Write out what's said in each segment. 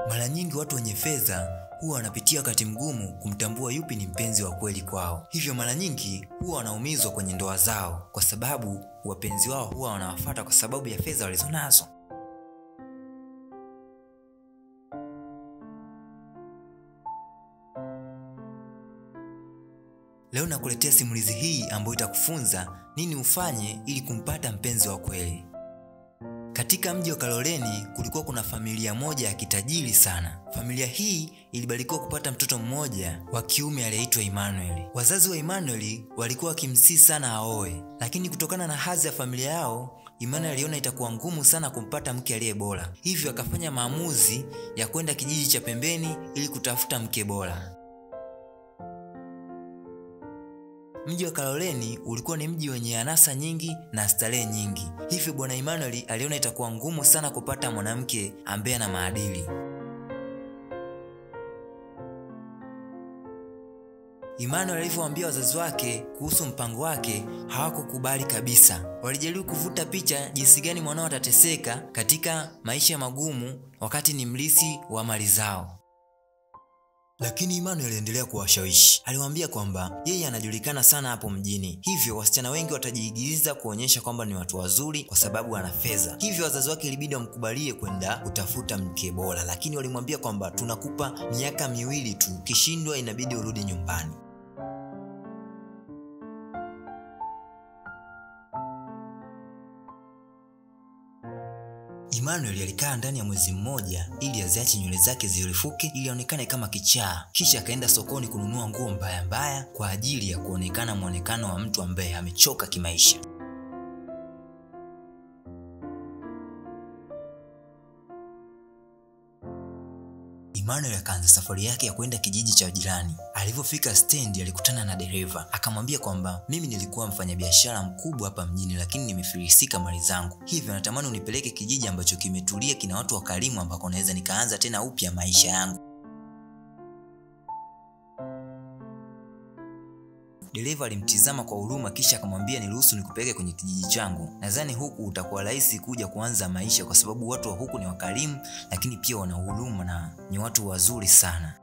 Mara nyingi watu wenye fedha huwa wanapitia wakati mgumu kumtambua yupi ni mpenzi wa kweli kwao. Hivyo mara nyingi huwa wanaumizwa kwenye ndoa zao, kwa sababu wapenzi wao huwa wanawafuata kwa sababu ya fedha walizonazo. Leo nakuletea simulizi hii ambayo itakufunza nini ufanye ili kumpata mpenzi wa kweli. Katika mji wa Kaloleni kulikuwa kuna familia moja ya kitajiri sana. Familia hii ilibarikiwa kupata mtoto mmoja wa kiume aliyeitwa Emmanuel. Wazazi wa Emmanuel walikuwa wakimsii sana aoe, lakini kutokana na hadhi ya familia yao, Emmanuel aliona itakuwa ngumu sana kumpata mke aliye bora, hivyo akafanya maamuzi ya kwenda kijiji cha pembeni ili kutafuta mke bora. Mji wa Kaloleni ulikuwa ni mji wenye anasa nyingi na starehe nyingi, hivyo bwana Emmanuel aliona itakuwa ngumu sana kupata mwanamke ambaye ana maadili. Emmanuel alivyowaambia wazazi wake kuhusu mpango wake, hawakukubali kabisa. Walijaribu kuvuta picha jinsi gani mwanao atateseka katika maisha magumu wakati ni mrithi wa mali zao. Lakini Emmanuel aliendelea kuwashawishi. Aliwaambia kwamba yeye anajulikana sana hapo mjini, hivyo wasichana wengi watajiigiza kuonyesha kwamba ni watu wazuri kwa sababu ana fedha. Hivyo wazazi wake ilibidi wamkubalie kwenda kutafuta mke bora, lakini walimwambia kwamba tunakupa miaka miwili tu, ukishindwa inabidi urudi nyumbani. Emmanuel alikaa ndani ya mwezi mmoja ili aziache nywele zake zirefuke ili aonekane kama kichaa. Kisha akaenda sokoni kununua nguo mbaya mbaya kwa ajili ya kuonekana mwonekano wa mtu ambaye amechoka kimaisha. Emmanuel akaanza safari yake ya kwenda kijiji cha jirani. Alivyofika stendi, alikutana na dereva, akamwambia kwamba mimi nilikuwa mfanyabiashara mkubwa hapa mjini, lakini nimefilisika mali zangu, hivyo natamani unipeleke kijiji ambacho kimetulia, kina watu wakarimu, ambako naweza nikaanza tena upya maisha yangu. Dereva alimtizama kwa huruma, kisha akamwambia niruhusu nikupeleke kwenye kijiji changu. Nadhani huku utakuwa rahisi kuja kuanza maisha, kwa sababu watu wa huku ni wakarimu, lakini pia wana huruma na ni watu wazuri sana.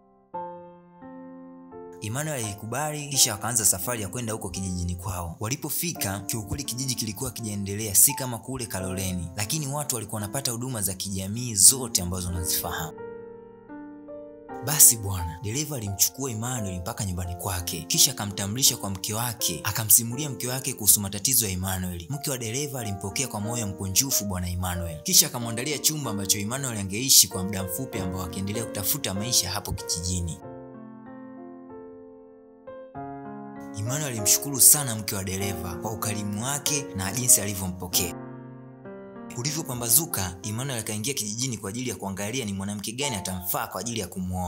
Emmanuel alikubali, kisha wakaanza safari ya kwenda huko kijijini kwao. Walipofika, kiukweli kijiji kilikuwa kijaendelea, si kama kule Kaloleni, lakini watu walikuwa wanapata huduma za kijamii zote ambazo wanazifahamu. Basi bwana, dereva alimchukua Emmanuel mpaka nyumbani kwake, kisha akamtambulisha kwa mke wake, akamsimulia mke wake kuhusu matatizo ya Emmanuel. Mke wa dereva alimpokea kwa moyo mkunjufu bwana Emmanuel, kisha akamwandalia chumba ambacho Emmanuel angeishi kwa muda mfupi, ambao akiendelea kutafuta maisha hapo kijijini. Emmanuel alimshukuru sana mke wa dereva kwa ukarimu wake na jinsi alivyompokea. Ulivyopambazuka, Emmanuel akaingia kijijini kwa ajili ya kuangalia ni mwanamke gani atamfaa kwa ajili ya kumwoa.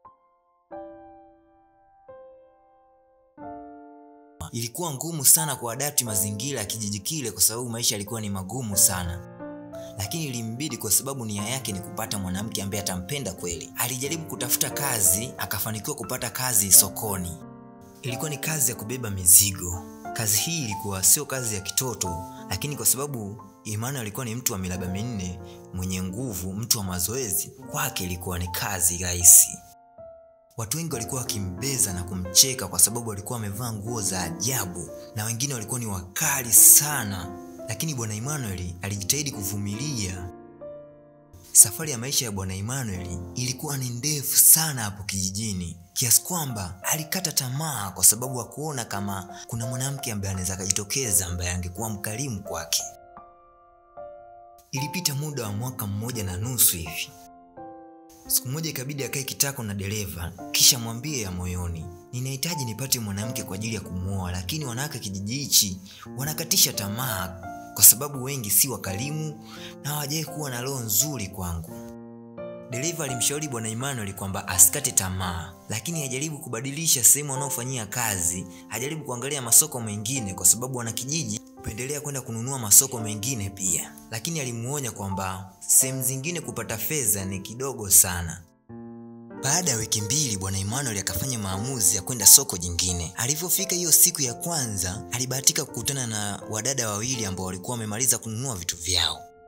Ilikuwa ngumu sana kuadapti mazingira ya kijiji kile kwa sababu maisha yalikuwa ni magumu sana, lakini ilimbidi kwa sababu nia yake ni kupata mwanamke ambaye atampenda kweli. Alijaribu kutafuta kazi, akafanikiwa kupata kazi sokoni. Ilikuwa ni kazi ya kubeba mizigo. Kazi hii ilikuwa sio kazi ya kitoto, lakini kwa sababu Emmanuel alikuwa ni mtu wa miraba minne, mwenye nguvu, mtu wa mazoezi, kwake ilikuwa ni kazi rahisi. Watu wengi walikuwa wakimbeza na kumcheka kwa sababu alikuwa amevaa nguo za ajabu, na wengine walikuwa ni wakali sana, lakini bwana Emmanuel alijitahidi kuvumilia. Safari ya maisha ya bwana Emmanuel ilikuwa ni ndefu sana hapo kijijini, kiasi kwamba alikata tamaa kwa sababu hakuona kama kuna mwanamke ambaye anaweza akajitokeza ambaye angekuwa mkarimu kwake. Ilipita muda wa mwaka mmoja na nusu hivi. Siku moja ikabidi akae kitako na dereva, kisha mwambie ya moyoni, ninahitaji nipate mwanamke kwa ajili ya kumwoa, lakini wanawake kijiji hichi wanakatisha tamaa kwa sababu wengi si wakarimu na hawajai kuwa na roho nzuri kwangu. Dereva alimshauri bwana Emmanuel kwamba asikate tamaa, lakini ajaribu kubadilisha sehemu anaofanyia kazi, ajaribu kuangalia masoko mengine, kwa sababu wanakijiji hupendelea kwenda kununua masoko mengine pia. Lakini alimuonya kwamba sehemu zingine kupata fedha ni kidogo sana. Baada ya wiki mbili, bwana Emmanuel akafanya maamuzi ya kwenda soko jingine. Alivyofika hiyo siku ya kwanza, alibahatika kukutana na wadada wawili ambao walikuwa wamemaliza kununua vitu vyao.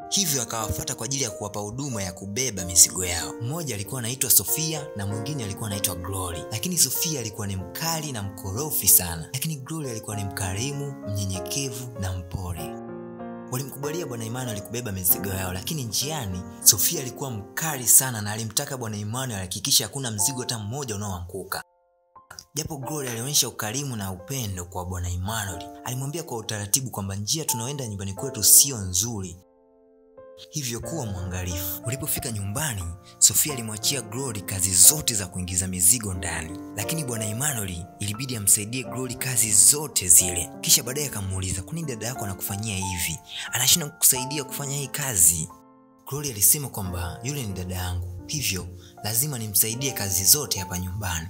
hivyo akawafuata kwa ajili ya kuwapa huduma ya kubeba mizigo yao. Mmoja alikuwa anaitwa Sofia na mwingine alikuwa anaitwa Glory, lakini Sofia alikuwa ni mkali na mkorofi sana, lakini Glory alikuwa ni mkarimu, mnyenyekevu na mpole. Walimkubalia bwana Emmanuel kubeba mizigo yao, lakini njiani Sofia alikuwa mkali sana na alimtaka bwana Emmanuel ahakikishe hakuna mzigo hata mmoja unaoanguka. Japo Glory alionyesha ukarimu na upendo kwa bwana Emmanuel, alimwambia kwa utaratibu kwamba njia tunaoenda nyumbani kwetu sio nzuri, hivyo kuwa mwangalifu. Walipofika nyumbani, Sofia alimwachia Glory kazi zote za kuingiza mizigo ndani, lakini bwana Emmanuel ilibidi amsaidie Glory kazi zote zile. Kisha baadaye akamuuliza, kwani dada yako anakufanyia hivi? Anashindwa kukusaidia kufanya hii kazi? Glory alisema kwamba yule ni dada yangu, hivyo lazima nimsaidie kazi zote hapa nyumbani.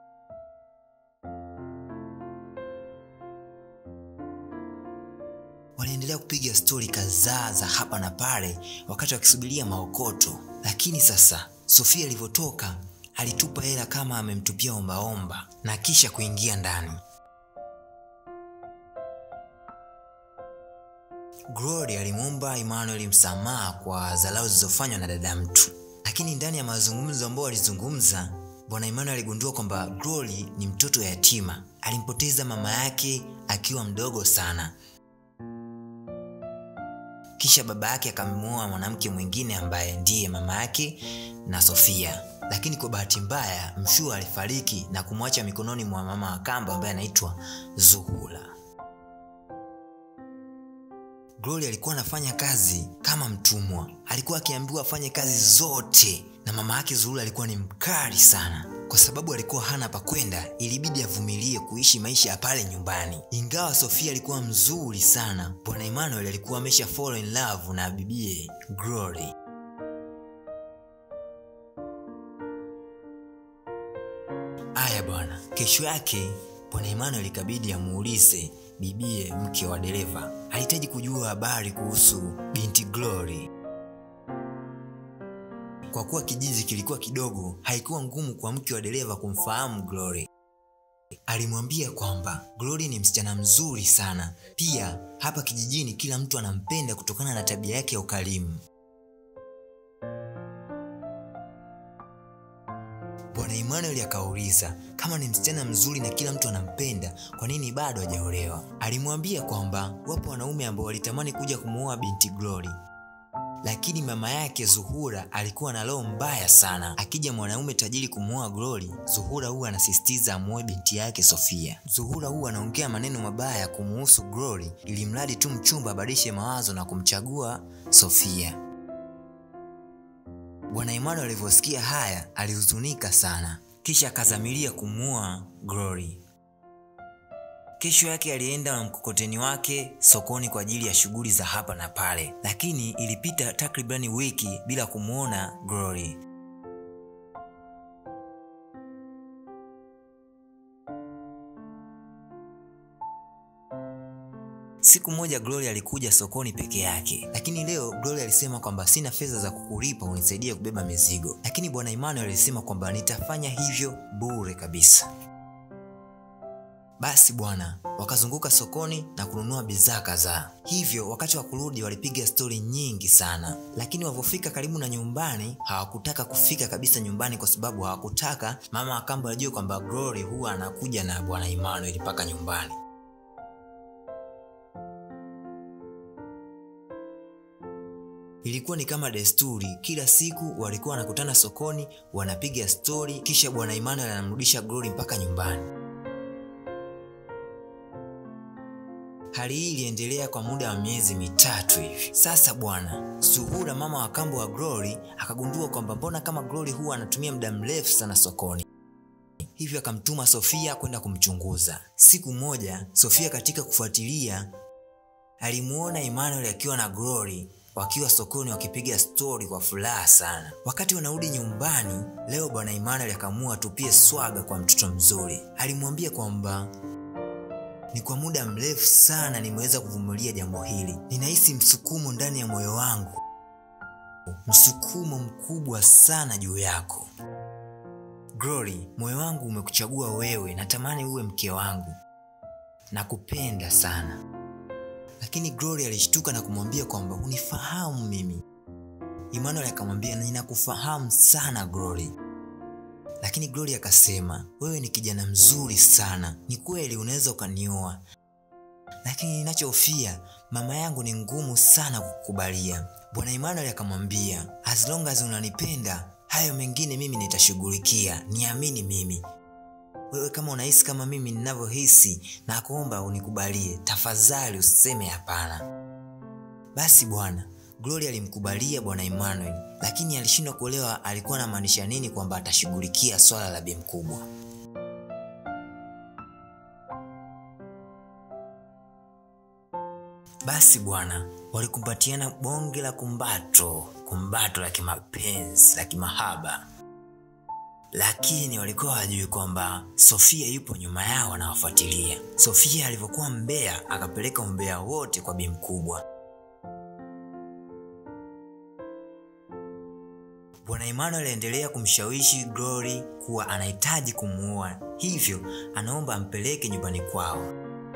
Waliendelea kupiga stori kadhaa za hapa na pale wakati wakisubiria maokoto, lakini sasa Sofia alivyotoka alitupa hela kama amemtupia ombaomba na kisha kuingia ndani. Glory alimwomba Emmanuel msamaha kwa dharau zilizofanywa na dada mtu, lakini ndani ya mazungumzo ambayo walizungumza, bwana Emmanuel aligundua kwamba Glory ni mtoto yatima, alimpoteza mama yake akiwa mdogo sana kisha baba yake akamwoa mwanamke mwingine ambaye ndiye mama yake na Sofia, lakini kwa bahati mbaya mshua alifariki na kumwacha mikononi mwa mama wa kambo ambaye anaitwa Zuhura. Glory alikuwa anafanya kazi kama mtumwa, alikuwa akiambiwa afanye kazi zote, na mama yake Zuhura alikuwa ni mkali sana. Kwa sababu alikuwa hana pa kwenda, ilibidi avumilie kuishi maisha ya pale nyumbani. Ingawa Sofia alikuwa mzuri sana, bwana Emmanuel alikuwa amesha fall in love na bibie Glory. Aya bwana, kesho yake bwana Emmanuel ikabidi amuulize bibie mke wa dereva. Alihitaji kujua habari kuhusu binti Glory. Kwa kuwa kijiji kilikuwa kidogo, haikuwa ngumu kwa mke wa dereva kumfahamu Glory. Alimwambia kwamba Glory ni msichana mzuri sana, pia hapa kijijini kila mtu anampenda kutokana na tabia yake ya ukarimu. Bwana Emmanuel akauliza kama ni msichana mzuri na kila mtu anampenda, kwa nini bado hajaolewa? Alimwambia kwamba wapo wanaume ambao walitamani kuja kumuoa binti Glory, lakini mama yake Zuhura alikuwa na roho mbaya sana. Akija mwanaume tajiri kumuoa Glory, Zuhura huwa anasisitiza amuoe binti yake Sofia. Zuhura huwa anaongea maneno mabaya kumuhusu Glory, ili mradi tu mchumba abadilishe mawazo na kumchagua Sofia. Bwana Emmanuel alivyosikia haya alihuzunika sana, kisha akazamilia kumuoa Glory. Kesho yake alienda na mkokoteni wake sokoni kwa ajili ya shughuli za hapa na pale, lakini ilipita takribani wiki bila kumwona Glory. Siku moja Glory alikuja sokoni peke yake, lakini leo Glory alisema kwamba sina fedha za kukulipa unisaidie kubeba mizigo, lakini bwana Emmanuel alisema kwamba nitafanya hivyo bure kabisa. Basi bwana, wakazunguka sokoni na kununua bidhaa kadhaa. Hivyo wakati wa kurudi walipiga stori nyingi sana, lakini walivyofika karibu na nyumbani hawakutaka kufika kabisa nyumbani, kwa sababu hawakutaka mama wa kambo ajue kwamba Glory huwa anakuja na bwana Emmanuel mpaka nyumbani. Ilikuwa ni kama desturi, kila siku walikuwa wanakutana sokoni, wanapiga stori, kisha bwana Emmanuel anamrudisha Glory mpaka nyumbani. Hali hii iliendelea kwa muda wa miezi mitatu hivi. Sasa bwana Zuhura, mama wa kambo wa Glory, akagundua kwamba mbona kama Glory huwa anatumia muda mrefu sana sokoni, hivyo akamtuma Sofia kwenda kumchunguza. Siku moja, Sofia katika kufuatilia alimuona Emmanuel akiwa na Glory wakiwa sokoni wakipiga stori kwa furaha sana. Wakati wanarudi nyumbani leo, bwana Emmanuel akaamua atupie swaga kwa mtoto mzuri. Alimwambia kwamba ni kwa muda mrefu sana nimeweza kuvumilia jambo hili, ninahisi msukumo ndani ya moyo wangu, msukumo mkubwa sana juu yako Glory. Moyo wangu umekuchagua wewe, natamani uwe mke wangu, nakupenda sana lakini Glory alishtuka na kumwambia kwamba unifahamu mimi. Emmanuel akamwambia ninakufahamu sana Glory. Lakini Glory akasema wewe ni kijana mzuri sana, ni kweli unaweza ukanioa, lakini ninachofia mama yangu ni ngumu sana kukubalia. Bwana Emmanuel akamwambia as long as unanipenda, hayo mengine mimi nitashughulikia, niamini mimi. Wewe kama unahisi kama mimi ninavyohisi, na kuomba unikubalie tafadhali, usiseme hapana. Basi bwana Glory alimkubalia bwana Emmanuel, lakini alishindwa kuelewa alikuwa anamaanisha nini kwamba atashughulikia swala la bi mkubwa. Basi bwana, walikumbatiana bonge la kumbato, kumbato la kimapenzi la kimahaba, lakini walikuwa hawajui kwamba Sofia yupo nyuma yao anawafuatilia. Sofia alivyokuwa mbea, akapeleka umbea wote kwa bi mkubwa. Bwana Emmanuel aliendelea kumshawishi Glory kuwa anahitaji kumuoa, hivyo anaomba ampeleke nyumbani kwao.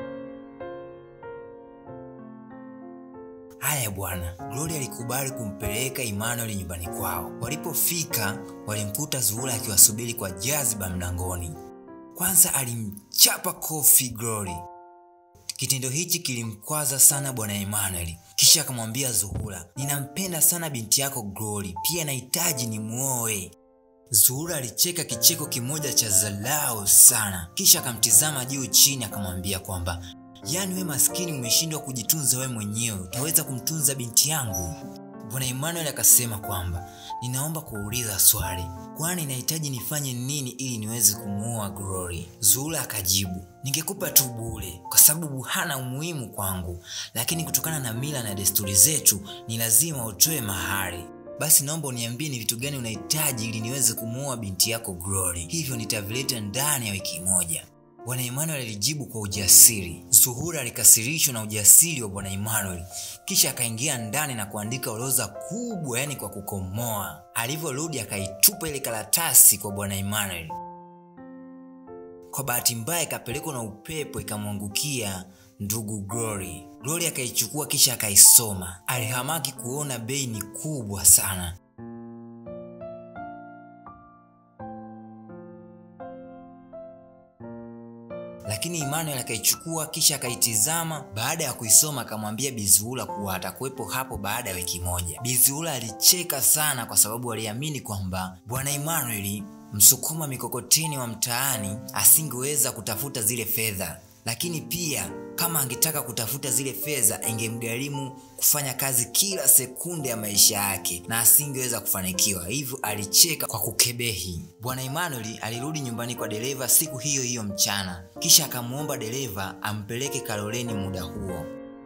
Haya bwana, Glory alikubali kumpeleka Emmanuel nyumbani kwao. Walipofika walimkuta Zuhura akiwasubiri kwa jaziba mlangoni. Kwanza alimchapa kofi Glory. Kitendo hichi kilimkwaza sana bwana Emmanuel, kisha akamwambia Zuhura, ninampenda sana binti yako Glory, pia nahitaji nimuoe. Zuhura alicheka kicheko kimoja cha dharau sana, kisha akamtizama juu chini, akamwambia kwamba yaani we maskini umeshindwa kujitunza we mwenyewe, utaweza kumtunza binti yangu? Bwana Emmanuel akasema kwamba ninaomba kuuliza swali, kwani nahitaji nifanye nini ili niweze kumuoa Glory? Zuhura akajibu, ningekupa tu bure kwa sababu hana umuhimu kwangu, lakini kutokana na mila na desturi zetu ni lazima utoe mahari. Basi naomba uniambie ni vitu gani unahitaji ili niweze kumuoa binti yako Glory, hivyo nitavileta ndani ya wiki moja. Bwana Emmanuel alijibu kwa ujasiri. Zuhura alikasirishwa na ujasiri wa Bwana Emmanuel, kisha akaingia ndani na kuandika orodha kubwa, yani kwa kukomoa. Alivyorudi akaitupa ile karatasi kwa Bwana Emmanuel. Kwa bahati mbaya ikapelekwa na upepo ikamwangukia ndugu Glory. Glory akaichukua kisha akaisoma. Alihamaki kuona bei ni kubwa sana. lakini Emmanuel akaichukua kisha akaitizama. Baada ya kuisoma akamwambia Bizuhura kuwa atakuwepo hapo baada ya wiki moja. Bizuhura alicheka sana kwa sababu aliamini kwamba bwana Emmanuel, msukuma mikokoteni wa mtaani, asingeweza kutafuta zile fedha, lakini pia kama angetaka kutafuta zile fedha ingemgharimu kufanya kazi kila sekunde ya maisha yake na asingeweza kufanikiwa. Hivyo alicheka kwa kukebehi. Bwana Emmanuel alirudi nyumbani kwa dereva siku hiyo hiyo mchana, kisha akamwomba dereva ampeleke Kaloleni muda huo.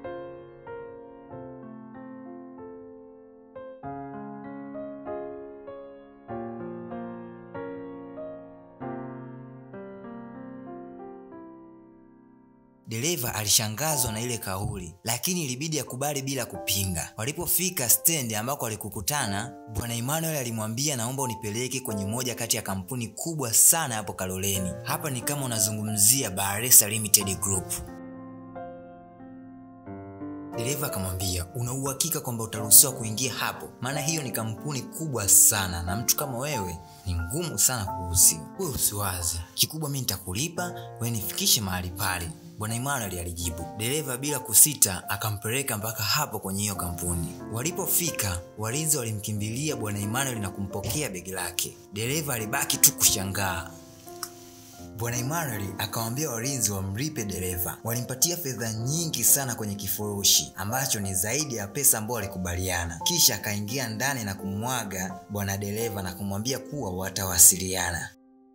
Dereva alishangazwa na ile kauli, lakini ilibidi akubali bila kupinga. Walipofika stendi ambako walikukutana, bwana Emmanuel alimwambia, naomba unipeleke kwenye moja kati ya kampuni kubwa sana hapo Kaloleni. Hapa ni kama unazungumzia Bahresa Limited Group. Dereva akamwambia, una uhakika kwamba utaruhusiwa kuingia hapo? Maana hiyo ni kampuni kubwa sana na mtu kama wewe ni ngumu sana kuruhusiwa. Wewe usiwaze, kikubwa mimi nitakulipa, wewe nifikishe mahali pale. Bwana Emmanuel alijibu. Dereva bila kusita akampeleka mpaka hapo kwenye hiyo kampuni. Walipofika, walinzi walimkimbilia bwana Emmanuel na kumpokea begi lake. Dereva alibaki tu kushangaa. Bwana Emmanuel akawaambia walinzi wamlipe dereva. Walimpatia fedha nyingi sana kwenye kifurushi ambacho ni zaidi ya pesa ambayo walikubaliana. Kisha akaingia ndani na kumwaga bwana dereva na kumwambia kuwa watawasiliana.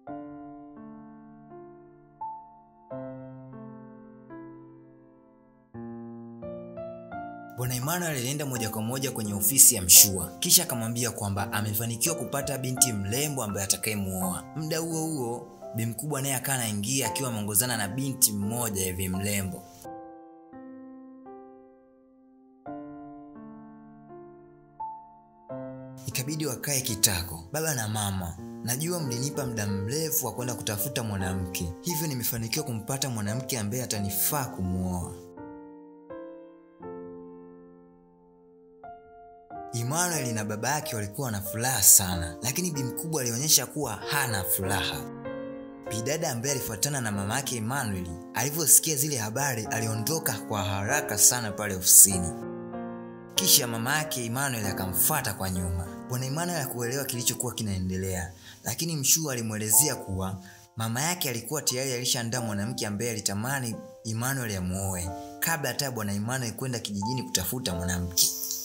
Bwana Emmanuel alienda moja kwa moja kwenye ofisi ya Mshua, kisha akamwambia kwamba amefanikiwa kupata binti mrembo ambaye atakayemuoa. Muda huo huo, bi mkubwa naye akawa anaingia akiwa ameongozana na binti mmoja hivi mrembo. Ikabidi wakae kitako. Baba na mama, najua mlinipa muda mrefu wa kwenda kutafuta mwanamke, hivyo nimefanikiwa kumpata mwanamke ambaye atanifaa kumuoa. Emmanuel na baba yake walikuwa na furaha sana, lakini bi mkubwa alionyesha kuwa hana furaha. Bidada ambaye alifuatana na mama yake Emmanuel alivyosikia zile habari aliondoka kwa haraka sana pale ofisini. Kisha mama yake Emmanuel akamfuata kwa nyuma. Bwana Emmanuel hakuelewa kilichokuwa kinaendelea, lakini Mshuu alimwelezea kuwa mama yake alikuwa tayari alishaandaa mwanamke ambaye alitamani Emmanuel amuoe kabla hata bwana Emmanuel kwenda kijijini kutafuta mwanamke.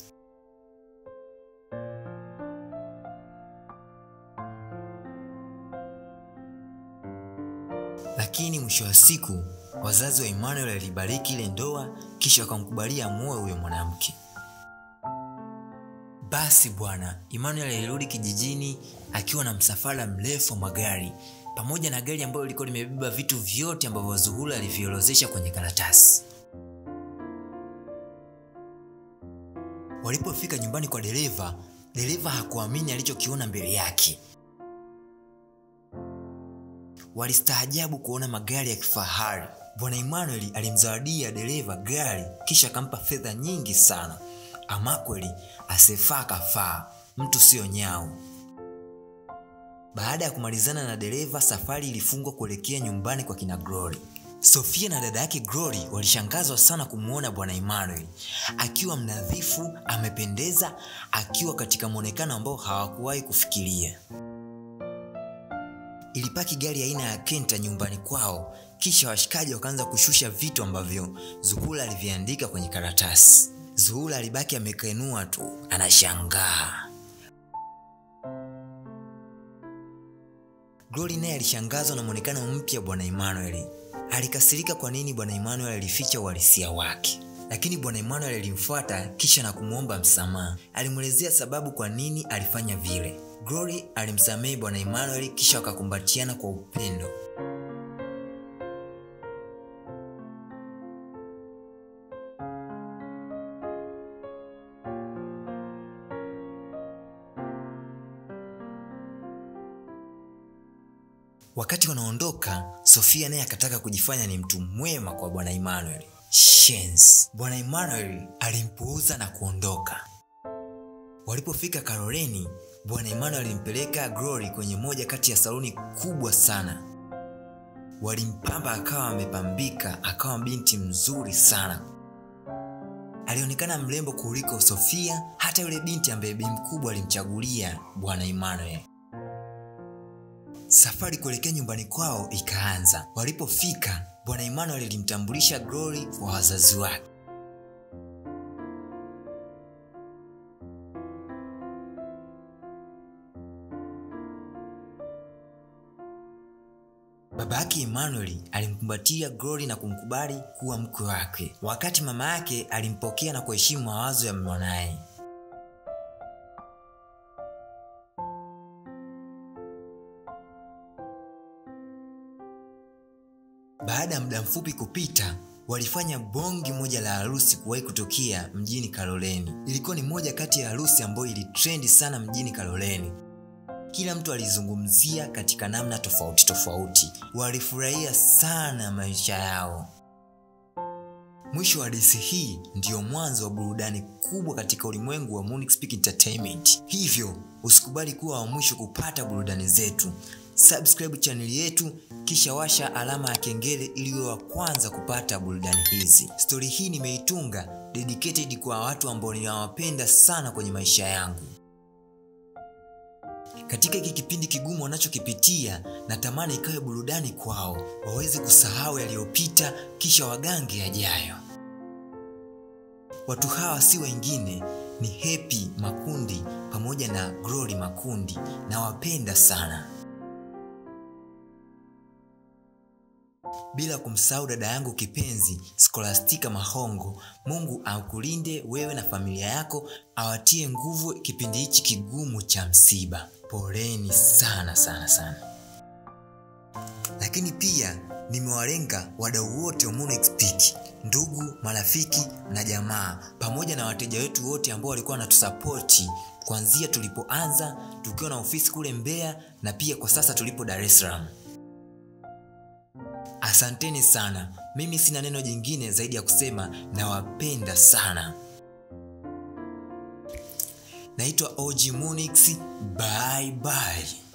Lakini mwisho wa siku wazazi wa Emmanuel walibariki ile ndoa, kisha wakamkubalia amuoe huyo mwanamke. Basi bwana Emmanuel alirudi kijijini akiwa na msafara mrefu wa magari pamoja na gari ambalo lilikuwa limebeba vitu vyote ambavyo Zuhura aliviorozesha kwenye karatasi. Walipofika nyumbani kwa dereva, dereva hakuamini alichokiona mbele yake. Walistaajabu kuona magari ya kifahari. Bwana Emmanuel alimzawadia dereva gari kisha akampa fedha nyingi sana. Ama kweli asefaa kafaa, mtu siyo nyau. Baada ya kumalizana na dereva, safari ilifungwa kuelekea nyumbani kwa kina Glory. Sofia na dada yake Glory walishangazwa sana kumwona bwana Emmanuel akiwa mnadhifu, amependeza, akiwa katika mwonekano ambao hawakuwahi kufikiria. Ilipaki gari aina ya Kenta nyumbani kwao, kisha washikaji wakaanza kushusha vitu ambavyo Zuhura aliviandika kwenye karatasi. Zuhura alibaki amekenua tu, anashangaa. Glory naye alishangazwa na mwonekano mpya bwana Emmanuel. Alikasirika kwa nini bwana Emmanuel alificha uhalisia wake, lakini bwana Emmanuel alimfuata kisha na kumwomba msamaha. Alimwelezea sababu kwa nini alifanya vile. Glory alimsamehe bwana Emmanuel kisha wakakumbatiana kwa upendo. Wakati wanaondoka, Sofia naye akataka kujifanya ni mtu mwema kwa bwana Emmanuel. Shens, bwana Emmanuel alimpuuza na kuondoka. Walipofika Karoleni, bwana Emmanuel alimpeleka Glory kwenye moja kati ya saluni kubwa sana. Walimpamba akawa amepambika, akawa binti mzuri sana. Alionekana mrembo kuliko Sofia, hata yule binti ambaye bi mkubwa alimchagulia bwana Emmanuel. Safari kuelekea nyumbani kwao ikaanza. Walipofika, bwana Emmanuel alimtambulisha Glory kwa wazazi wake. Baba yake Emmanuel alimkumbatia Glory na kumkubali kuwa mke wake, wakati mama yake alimpokea na kuheshimu mawazo ya mwanaye. Baada ya muda mfupi kupita, walifanya bongi moja la harusi kuwahi kutokea mjini Karoleni. Ilikuwa ni moja kati ya harusi ambayo ilitrendi sana mjini Karoleni. Kila mtu alizungumzia katika namna tofauti tofauti. Walifurahia sana maisha yao. Mwisho wa hadithi hii ndiyo mwanzo wa burudani kubwa katika ulimwengu wa Munich Peak Entertainment. Hivyo usikubali kuwa wa mwisho kupata burudani zetu. Subscribe chaneli yetu kisha washa alama ya kengele ili uwe wa kwanza kupata burudani hizi. Stori hii nimeitunga dedicated kwa watu ambao ninawapenda sana kwenye maisha yangu. Katika hiki kipindi kigumu wanachokipitia, natamani ikawe burudani kwao, waweze kusahau yaliyopita, kisha wagange yajayo. Watu hawa si wengine, ni Happy Makundi pamoja na Glory Makundi, nawapenda sana. Bila kumsahau dada yangu kipenzi Scholastica Mahongo. Mungu akulinde wewe na familia yako, awatie nguvu kipindi hichi kigumu cha msiba. Poleni sana sana sana. Lakini pia nimewalenga wadau wote wa Monix Peak, ndugu, marafiki na jamaa, pamoja na wateja wetu wote ambao walikuwa wanatusapoti kuanzia tulipoanza tukiwa na ofisi kule Mbeya na pia kwa sasa tulipo Dar es Salaam. Asanteni sana. Mimi sina neno jingine zaidi ya kusema nawapenda sana. naitwa og munix bye bye